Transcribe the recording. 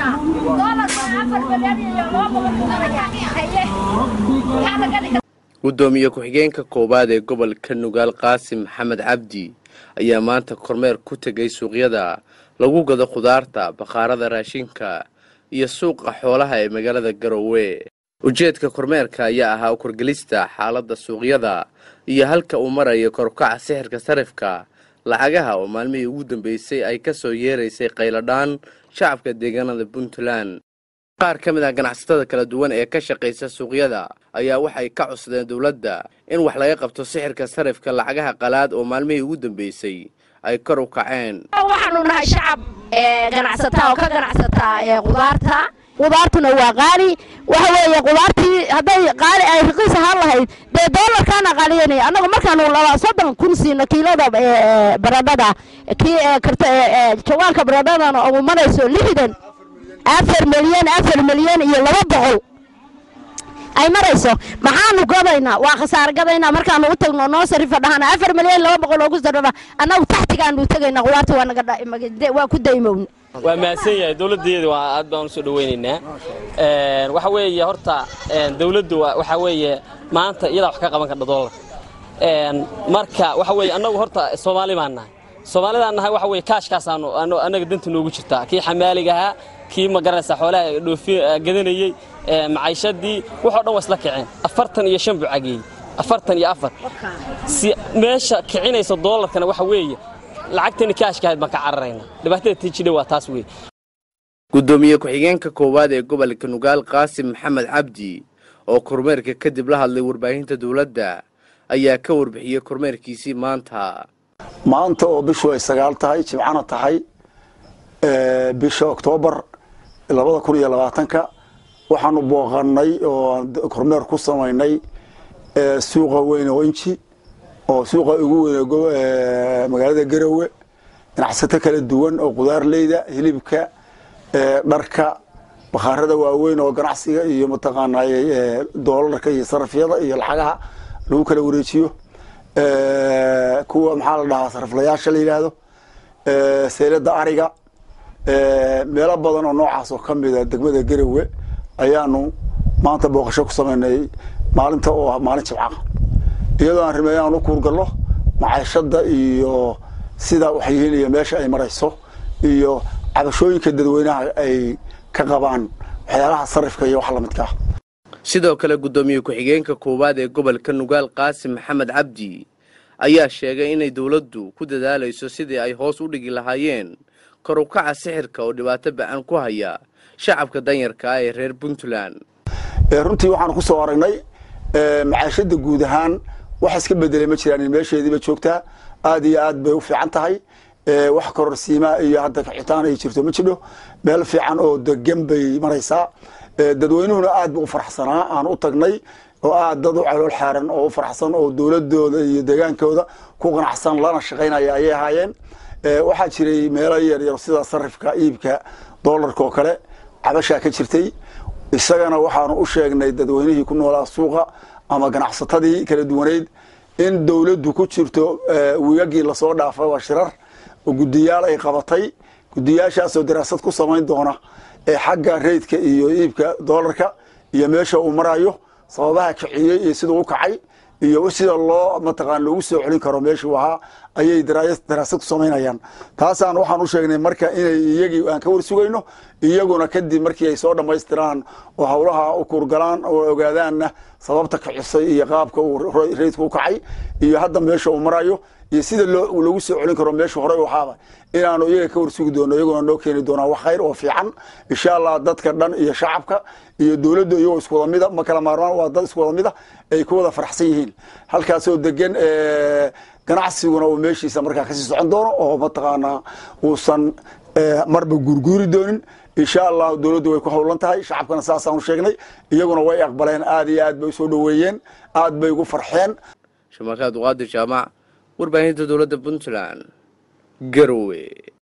gudoomiye ku-xigeenka koowaad ee gobolka nugaal qaasim maxamed cabdi ayaa maanta kormeer ku tegay suuqyada lagu gado khudaarta bakhaarada raashinka iyo suuqa xoolaha ee magaalada garowe ujeedka kormeerka ayaa ahaa ukorgelista xaaladda suuqyada iyo halka uu marayo korukaca sixirka sarifka lacagaha oo maalmihii ugu dambeysay ay ka soo yeeraysay qayladhaan shacabka deegaanada puntland qaar ka mid ah ganacsatada kala duwan ee ka shaqaysa suuqyada ayaa waxay ka codsadeen dowladda in wax laga qabto sixirka sarifka lacagaha qalaad oo maalmihii ugu dambeysay ay kor u kaceen waxaanu nahay shacab ganacsataa oo ka ganacsataa qudaarta qudaartuna waa qaali waxa weeye qudaartii hadday qaali ay raqiis ahaan lahayd dee doolarkaana qaaliyanaya annagu markaanu laba soddon kun siino kiilada baradhada kii jawaanka baradhadana ugu marayso lixdan afar milyan afar milyan iyo laba boqol ay marayso maxaanu gadaynaa waa khasaar gadaynaa markaanu u tagno noo sarifa dhahana afar milyan laba boqol oogu sarraba annagu taxtigaanu tagaynaa qudaarta waa naga waa ku daymowna waa mahadsan yahay dowladdeeda waa aad baan usoo dhawaynaynaa waxa weeye horta dowladdu waxa weeye maanta iyadaa wax ka qaban kardha doolarka marka waxa weeye annagu horta soomaali baan nahay soomaalidaan nahay waxa weye kaashkaasaanu annaga danta noogu jirtaa kii xamaaliga ahaa kii ma garanaysa xoolaha dhoofi gadanayey macaishadii waxoo dhan waa isla kaceen afartan iyo shan bucageey afartan iyo afar meesha kicinaysa doolarkana waxa weeye lacagtani kaashkahayd baan ka cararayna dhibaatada tiijidha waa taas wey gudoomiye ku-xigeenka koowaad ee gobolka nugaal qaasim maxamed cabdi oo kormeerka kadib la hadlay warbaahinta dowladda ayaa ka warbixiyey kormeerkiisii maanta maanta oo bishu ay sagaal tahay jimcana tahay bisha oktoobar labada kun iyo labaatanka waxaanu booqannay oo kormeer ku samaynay suuqa weyn oo inji oo suuqa ugu weyn magaalada garowe ganacsato kala duwan oo qudaarleyda hilibka dharka bakhaarada waaweyn oo ganacsiga iyo mataqaanay doolarka iyo sarafyada iyo lacagaha lagu kala wareejiyo kuwa maxaa la dhahaa saraflayaasha la yidhaahdo seylada ariga meelo badan oo noocaas oo ka mida degmada garowe ayaanu maanta booqasho ku samaynay maalinta oo ah maalin jimcaha iyadoo aan rimeeyo aan u kuurgallo macaashada iyo sida wax yihiin iyo meesha ay marayso iyo cabashooyinka dadweynaha ay ka qabaan waxyaalaha sarifka iyo wax lamidka ah sidoo kale guddoomiye ku-xigeenka koowaad ee gobolka nugaal qaasim maxamed cabdi ayaa sheegay inay dowladdu ku dadaalayso sidii ay hoos u dhigi lahaayeen kor u kaca sixirka oo dhibaato ba-an ku haya shacabka danyarka ah ee reer puntland runtii waxaanu ku soo aragnay macaashada guud ahaan wax iska bedelay ma jiraan meesheediiba joogtaa aad iyo aad bay u fiican tahay wax kororsiima iyo hadda kaxitaan ay jirto ma jidho meel fiican oo degan bay maraysaa dadweynuhuna aad bu u faraxsanaa aan u tagnay oo aad dad u calool xaaran oo u faraxsan oo dowladooda iyo deegaankooda ku qanacsan lana shaqaynaya ayay ahaayeen waxaa jiray meelo yaryar sida sarifka iibka doolarka oo kale cabashaa ka jirtay isagana waxaanu u sheegnay dadweynihii ku noolaa suuqa ama ganacsatadii kala duwaneyd in dowladdu ku jirto wiigagii lasoo dhaafay waa shirar oo guddiyaal ay qabatay guddiyaashaasoo daraasad ku samayn doona ee xagga reydka iyo iibka doolarka iyo meesha uu marayo sababaha kiciyey iyo siduu u kacay iyo sida loo mataqaan loogu soo celin karo meeshuu ahaa ayay daraasad ku samaynayaan taasaan waxaan u sheegnay marka inay iyagii aan ka warsugayno iyaguna kadib markii ay soo dhammaystiraan oo howlaha u kurgalaan oo ogaadaanna sababta kicisay iyo qaabka uu reydku u kacay iyo hadda meesha uu marayo iyo sida loogu soo celin karo meeshu horey u ahaaba inaanu iyaga ka warsugi doono iyaguna noo keeni doonaan wax khayr oo fiican insha allah dadka dhan iyo shacabka iyo dowladda iyagoo isku wada mida ma kala maarmaan waa dad isku wada mida ay ku wada faraxsan yihiin halkaasoo degan ganacsiguna uu meeshiisa markaa kasii socon doono oo mataqaanaa uusan marba guurguuri doonin insha allah dowladdu way ku howlan tahay shacabkana saasaanu sheegnay iyaguna way aqbaleen aad iyo aad bay usoo dhoweeyeen aad bay ugu farxeen shamaakaad uqaadir jaamac warbaahinta dowladda puntland garowe